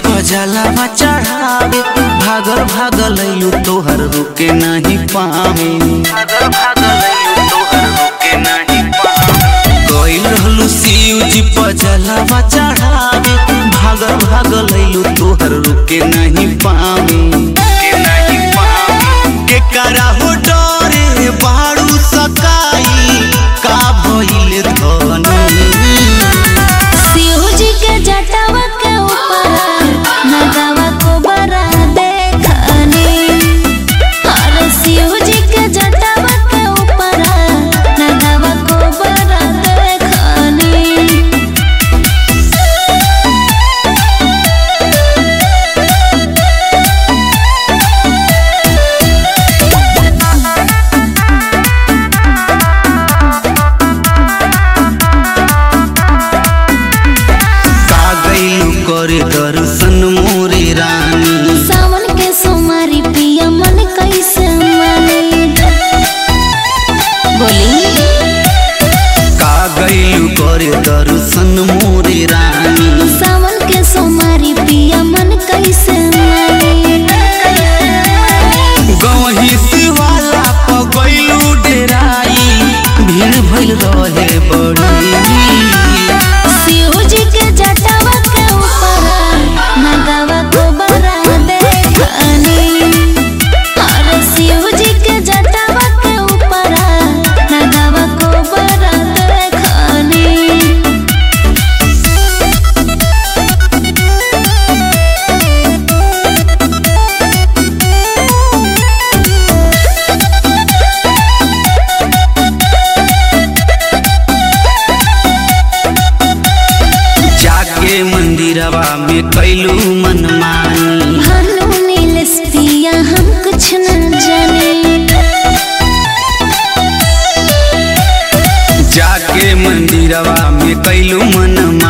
जलावा चढ़ावे भागल भागल अइलू तोहर रुके नहीं पावे भागल भागल अइलू तोहर रुके नहीं पावे गइल रहलू शिव जी पर जलावा चढ़ावे भागल भागल अइलू तोहर रुके नहीं पावे रुके नहीं पावे के करा हो डरे बाड़ू सकाई का भइल धनी शिव जी के जटावा के ऊपर नगावा को बरा देखनी अरे शिव जी के जटावा के ऊपर नगावा को बरा देखनी का गइलू करे दर्शन मोरे रानी सावन के सोमारी पिया मन कैसे माने बोली का गइलू करे दर्शन मोरे रानी सावन के सोमारी पिया मन कैसे माने गवही शिवाला प गइलू डेराई भीड़ भइल रहे बड़ी शिव जी के जटावा के ऊपर नगावा को बरा देखनी अरे शिव जी के जटावा के ऊपर नगावा को बरा देखनी जाके मंदिरवा में कैलू मनमानी भानु नीलेश पिया हम कुछ न जाने जाके मंदिरवा में कैलू मनमानी